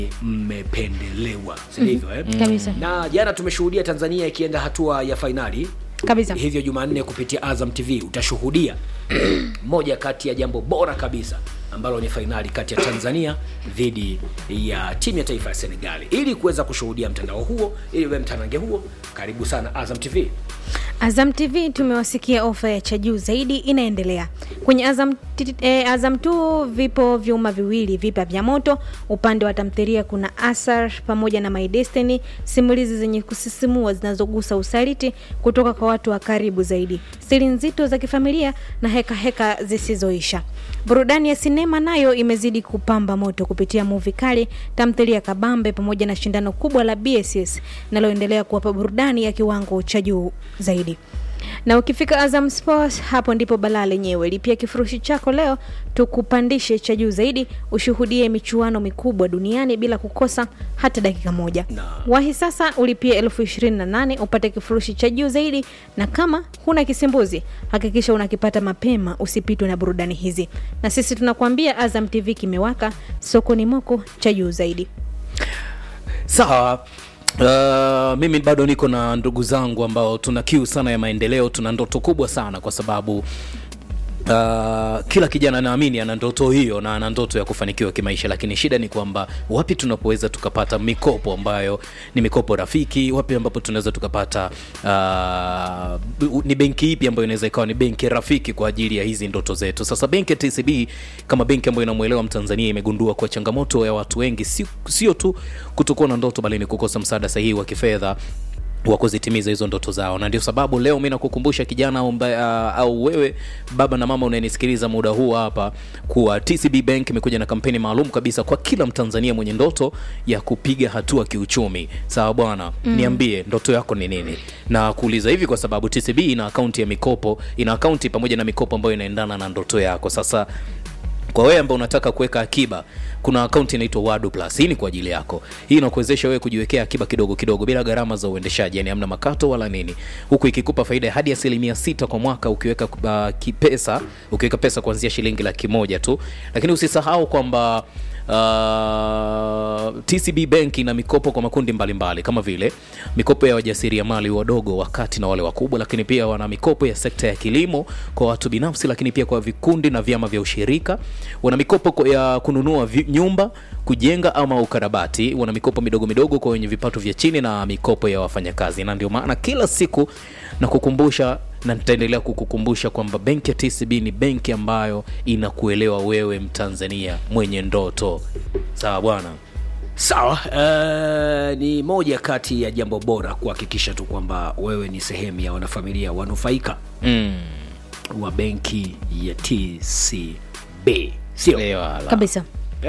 mmependelewa sindivyo eh? Kabisa. na jana tumeshuhudia tanzania ikienda hatua ya fainali Kabisa. hivyo jumanne kupitia azam tv utashuhudia moja kati ya jambo bora kabisa ambalo ni fainali kati ya tanzania dhidi ya timu ya taifa ya senegali ili kuweza kushuhudia mtandao huo ili uwe mtanange huo karibu sana azam tv Azam TV tumewasikia ofa ya cha juu zaidi inaendelea kwenye Azam, t- eh, Azam tu vipo vyuma viwili vipya vya moto. Upande wa tamthilia kuna Asar pamoja na My Destiny, simulizi zenye kusisimua zinazogusa usaliti kutoka kwa watu wa karibu zaidi, siri nzito za kifamilia na heka heka zisizoisha. Burudani ya sinema nayo imezidi kupamba moto kupitia muvi kali, tamthilia kabambe pamoja na shindano kubwa la BSS linaloendelea kuwapa burudani ya kiwango cha juu zaidi. Na ukifika Azam Sports, hapo ndipo balaa lenyewe. Lipia kifurushi chako leo, tukupandishe cha juu zaidi, ushuhudie michuano mikubwa duniani bila kukosa hata dakika moja. Na- Wahi sasa ulipie elfu ishirini na nane upate kifurushi cha juu zaidi, na kama huna kisimbuzi hakikisha unakipata mapema, usipitwe na burudani hizi. Na sisi tunakuambia Azam TV kimewaka, sokoni moko cha juu zaidi. sawa Uh, mimi bado niko na ndugu zangu ambao tuna kiu sana ya maendeleo tuna ndoto kubwa sana kwa sababu Uh, kila kijana naamini ana ndoto hiyo na ana ndoto ya kufanikiwa kimaisha lakini shida ni kwamba wapi tunapoweza tukapata mikopo ambayo ni mikopo rafiki wapi ambapo tunaweza tukapata uh, ni benki ipi ambayo inaweza ikawa ni benki rafiki kwa ajili ya hizi ndoto zetu sasa benki ya tcb kama benki ambayo inamwelewa mtanzania imegundua kwa changamoto ya watu wengi si- sio tu kutokuwa na ndoto bali ni kukosa msaada sahihi wa kifedha wa kuzitimiza hizo ndoto zao na ndio sababu leo mi nakukumbusha kijana au, mba, uh, au wewe baba na mama unayenisikiliza muda huu hapa kuwa tcb bank imekuja na kampeni maalum kabisa kwa kila mtanzania mwenye ndoto ya kupiga hatua kiuchumi sawa bwana mm. niambie ndoto yako ni nini na kuuliza hivi kwa sababu tcb ina akaunti ya mikopo ina akaunti pamoja na mikopo ambayo inaendana na ndoto yako sasa kwa wewe ambao unataka kuweka akiba kuna akaunti inaitwa wadu plus hii ni kwa ajili yako hii inakuwezesha wewe kujiwekea akiba kidogo kidogo bila gharama za uendeshaji yani amna makato wala nini huku ikikupa faida ya hadi asilimia sita kwa mwaka ukiweka uh, kipesa ukiweka pesa kuanzia shilingi laki moja tu lakini usisahau kwamba Uh, tcb bank ina mikopo kwa makundi mbalimbali mbali, kama vile mikopo ya wajasiriamali wadogo wakati na wale wakubwa lakini pia wana mikopo ya sekta ya kilimo kwa watu binafsi lakini pia kwa vikundi na vyama vya ushirika wana mikopo kwa- ya kununua vi, nyumba kujenga ama ukarabati wana mikopo midogo midogo kwa wenye vipato vya chini na mikopo ya wafanyakazi na ndio maana kila siku na kukumbusha na nitaendelea kukukumbusha kwamba benki ya tcb ni benki ambayo inakuelewa wewe mtanzania mwenye ndoto sawa bwana sawa uh, ni moja kati ya jambo bora kuhakikisha tu kwamba wewe ni sehemu ya wanafamilia wanufaika mm. wa benki ya tcb sio Ewala. Kabisa.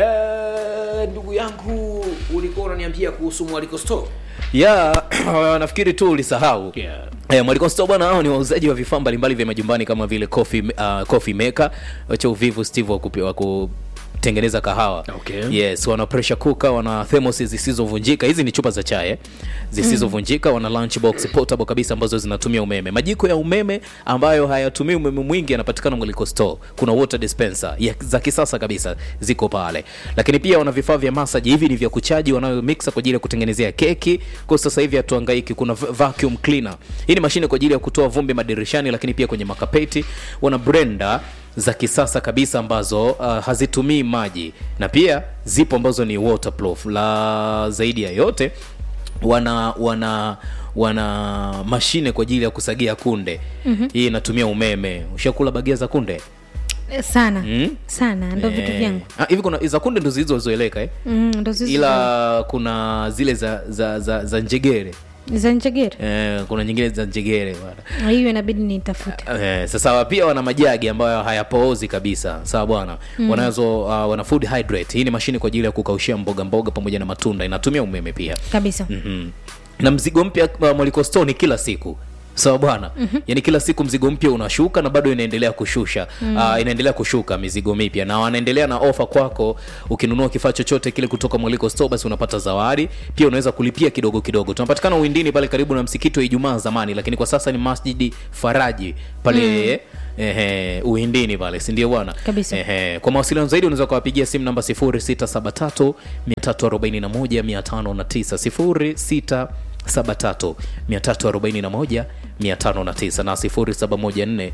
Eh, ndugu yangu ulikuwa unaniambia kuhusu mwaliko store ya nafikiri tu ulisahau Yeah. Eh, Mwaliko Store bwana hao ni wauzaji wa vifaa mbalimbali vya majumbani kama vile coffee, uh, coffee maker wacha uvivu Steve wa kupi- wa kutengeneza kahawa Okay. yes wana pressure cooker wana thermos zisizovunjika hizi ni chupa za chai eh, zisizovunjika wana lunch box portable kabisa ambazo zinatumia umeme majiko ya umeme ambayo hayatumii umeme mwingi yanapatikana Mwaliko Store kuna water dispenser ya, za kisasa kabisa ziko pale lakini pia wana vifaa vya massage hivi ni vya kuchaji wanayo mixer kwa ajili ya kutengenezea keki kwa sasa hivi hatuhangaiki kuna v- vacuum cleaner hii ni mashine kwa ajili ya kutoa vumbi madirishani lakini pia kwenye makapeti wana blender za kisasa kabisa ambazo uh, hazitumii maji na pia zipo ambazo ni waterproof la zaidi ya yote wana wana wana mashine kwa ajili ya kusagia kunde mm-hmm. hii inatumia umeme ushakula bagia za kunde Eh, sana Mm? sana ndo vitu Eh, vyangu ah, hivi kuna za kunde ndo zilizozoeleka eh? Mm, ndo zizo ila kuna zile za za, za, za njegere za njegere eh, kuna nyingine za njegere bwana hiyo inabidi nitafute Eh, sasa pia wana majagi ambayo hayapoozi kabisa sawa bwana mm. wanazo uh, wana food hydrate hii ni mashine kwa ajili ya kukaushia mboga mboga pamoja na matunda inatumia umeme pia kabisa mm-hmm. na mzigo mpya uh, mwaliko store ni kila siku sawa bwana mm-hmm. yani kila siku mzigo mpya unashuka na bado inaendelea kushusha mm. uh, inaendelea kushuka mizigo mipya na wanaendelea na ofa kwako ukinunua kifaa chochote kile kutoka mwaliko store basi unapata zawadi pia unaweza kulipia kidogo kidogo tunapatikana uwindini pale karibu na msikiti wa ijumaa zamani lakini kwa sasa ni masjidi faraji pale mm. Ehe, uwindini pale sindio bwana Kabisa. Ehe, kwa mawasiliano zaidi unaweza ukawapigia simu namba 0673 341 509 0673 341 509 na 0714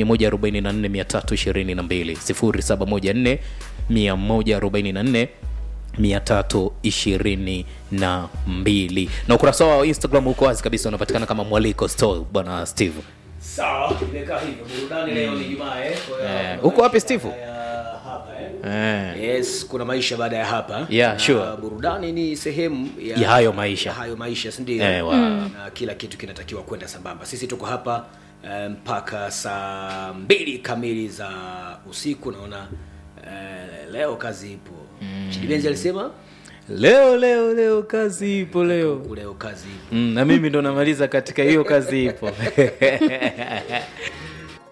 144 322 0714 144 322 na ukurasa wao wa instagram uko wazi kabisa unapatikana kama mwaliko store bwana steve sawa imekaa hivyo burudani leo ni jumaa eh Kwa hiyo Eh, kuna uko wapi, maisha Steve? baada ya hapa eh eh. yes kuna maisha baada ya hapa Yeah, Na sure. burudani ni sehemu ya, Ya hayo maisha. ya hayo maisha sindio Eh, wa- na kila kitu kinatakiwa kwenda sambamba sisi tuko hapa eh, mpaka saa mbili kamili za usiku naona eh, leo kazi ipo mm. chidibenzi alisema leo leo leo kazi ipo leo leo kazi ipo mm, na mimi ndo namaliza katika hiyo kazi ipo